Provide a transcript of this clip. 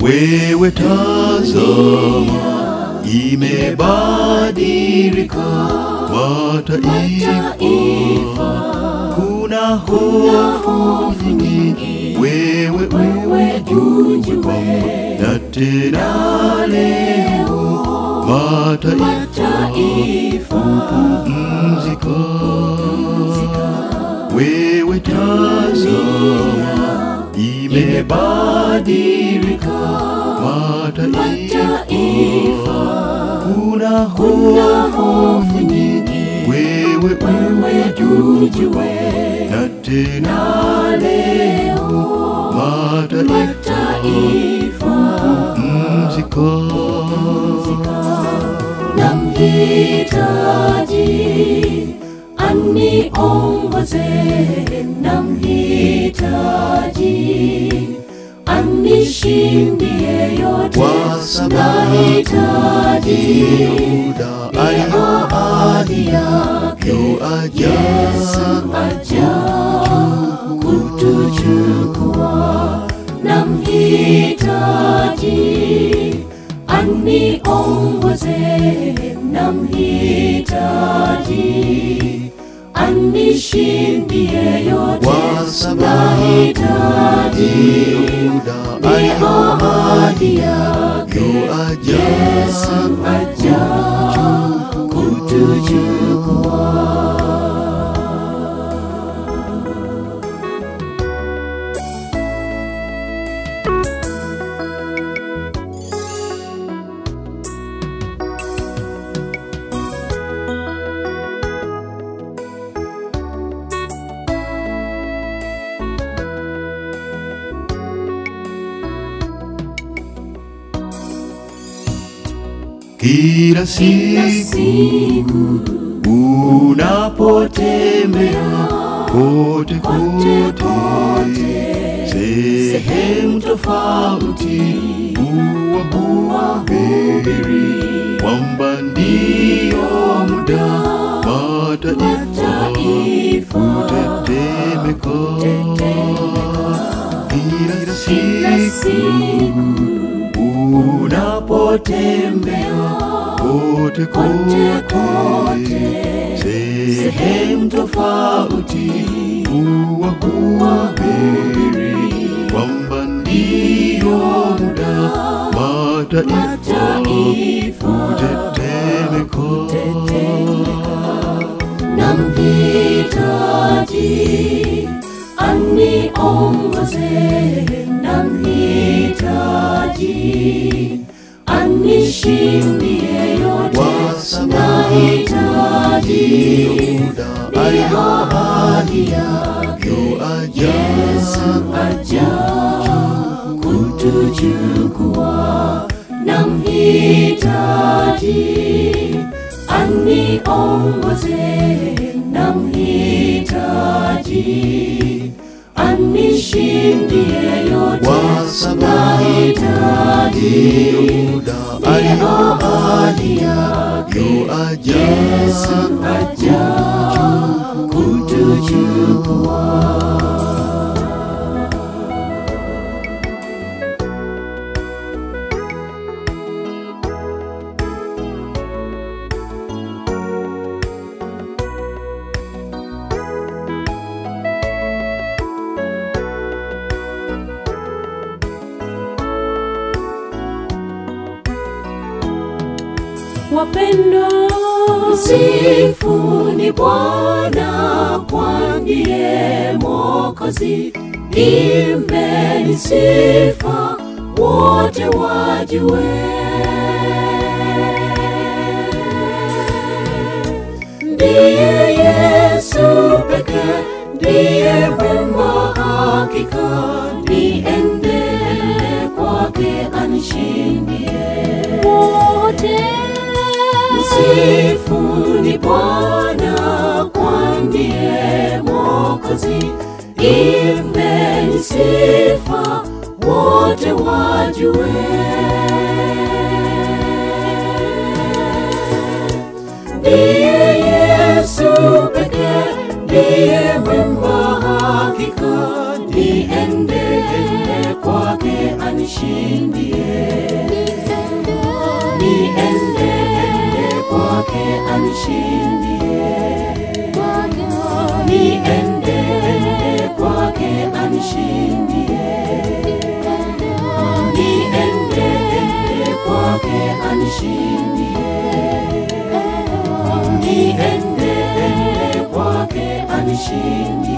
Wewe tazama, imebadilika mataifa, kuna hofu nyingi, wewe ujue na tena leo mataifa pumzika. Wewe tazama, imebadilika mataifa, kuna hofu nyingi, wewe ujue na tena leo mataifa pumzika. namhitaji aniongoze, namhitaji anishindie yote, Kwa sababu nahitaji Yuda ahadi yake aliyoaja Yesu aja kutuchukua, namhitaji aniongoze, namhitaji anishindie yote, Kwa sababu nahitaji Yuda ni ahadi yake aliyoaja Yesu aja kutuchukua. kila Kila siku siku unapotembea kote kote kote kote, sehemu tofauti uwahubiri kwamba ndiyo muda mataifa mataifa kutetemeka kila kila siku siku unapotembea kote kote kote kote, sehemu tofauti uwahubiri kwamba ndiyo muda mataifa mataifa kutetemeka namhitaji aniongoze, namhitaji anishindie yote, Kwa sababu nahitaji Yuda ni ahadi yake aliyoaja Yesu aja kutuchukua, namhitaji aniongoze, namhitaji anishindie yote, Kwa sababu Yuda nahitaji ni ahadi yake aliyoaja Yesu aja kutuchukua. Wapendwa, msifuni Bwana, kwa ndiye Mwokozi. Imbeni sifa, wote wajue. Ndiye Yesu pekee, ndiye mwema hakika, niendele kwake anishindie wote. Msifuni Bwana, kwa ndiye Mwokozi. Imbeni sifa, wote wajue. Ndiye Yesu pekee, ndiye mwema hakika, niendele kwake anishindie niende ende kwake anishindie niende ende kwake anishindie niende ende kwake anishindie niende ende kwake anishindie